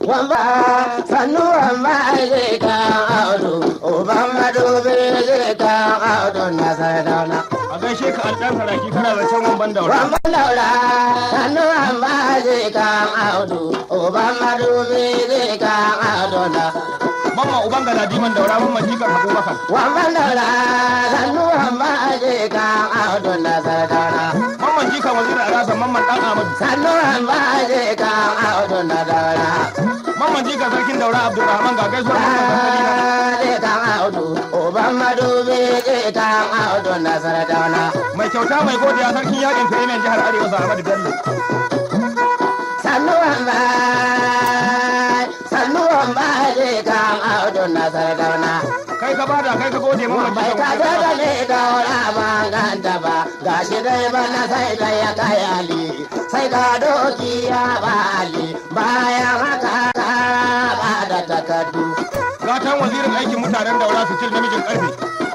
wamba sannu wamba zai kan audu uban madubi zai kan audu na sardauna a gaishe ka an ɗan saraki kana zancen wamban daura wamba daura sannu wamba zai kan audu uban madubi zai kan audu na mamma uban galadiman daura mamman jikan abubakar wamba daura sannu wamba zai kan audu na sardauna mamman jikan wazir alhassan mamman ɗan amadu sannu wamba zai kan audu na daura mamman jikan sarkin daura abdulrahman ga gaisuwar mamman sarki na zai kan audu uban madubi zai kan audu na sardauna mai kyauta mai godiya sarkin yakin firimin jihar arewa sa ahmadu bello sannuwan ba sannuwan ba zai kan audu na sardauna kai ka bada kai ka gode mamman bai jikan ka wazir ga alhassan ne daura ba ganta ba gashi dai bana sai da ya kai ali sai ga doki ya ba ali bayan haka ka ba da takardu gatan wazirin aikin mutanen daura fitil namijin karfe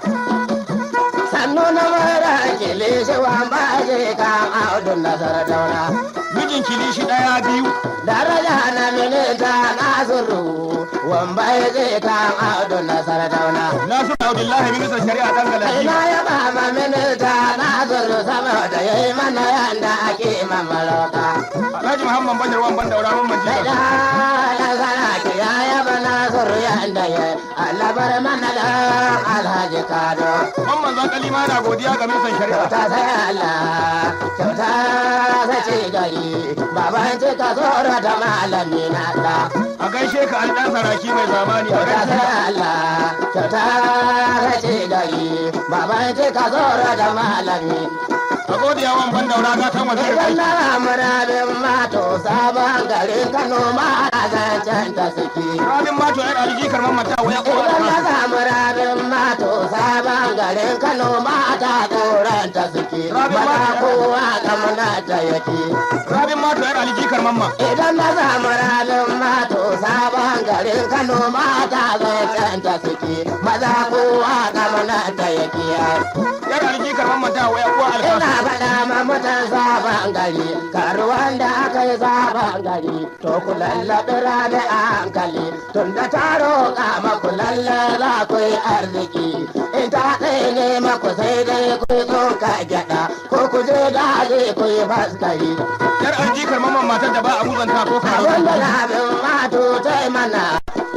sannu na mara kilishi wa ba zai kan audu na sardauna mijin kilishi ɗaya biyu daraja na minita nasiru wambai zai kan audu na sardauna nasu abdullahi ministan shari'a ɗan galadima ina ya ba ma minita nasiru saboda ya yi mana yanda ake mamalauta alhaji muhammad bashir wamban daura mamman sai jikan da na sana ki ya yaba nasiru yanda ya alabar mana da alhaji kado mamman zakali ma na godiya ga ministan shari'a kyauta sai Allah kyauta sai ce gari baban ce ka tsoro da malami na da a gaishe ka an ɗan saraki mai zamani a kyauta gaishe sai Allah kyauta sai ce gari baban ce ka tsoro da malami a godiya wamban daura gatan wazirin idan aiki na murabin mato sabon garin Kano ma a zancen ta suke rabin mato yan aliji karman mata waya kowa Idan na da samu rabin mato sabon garin Kano mata tsoron ta suke Rabin maza mato- kowa kamuna ta yake. rabin mato yan aliji karman ma Idan na samu rabin mato sabon garin Kano mata zancen ta suke maza kowa kamuna ta yake. yan aliji karman mata waya kowa Ina alkasu faɗa ma mutan sabon gari karuwan da aka yi sabon gari to ku lallaɓi rami a hankali tun da ta roƙa maku lalle za ku yi arziki in ta ɗaya ne maku sai dai ku yi tsoka gyaɗa ko ku je daji ku yi faskari yan aliji karman matar da ba a muzanta ko karo wanda labin mato ta yi mana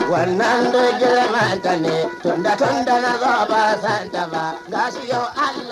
wannan duk girmanta ne tunda tunda na zo ba santa ba gashi yau Allah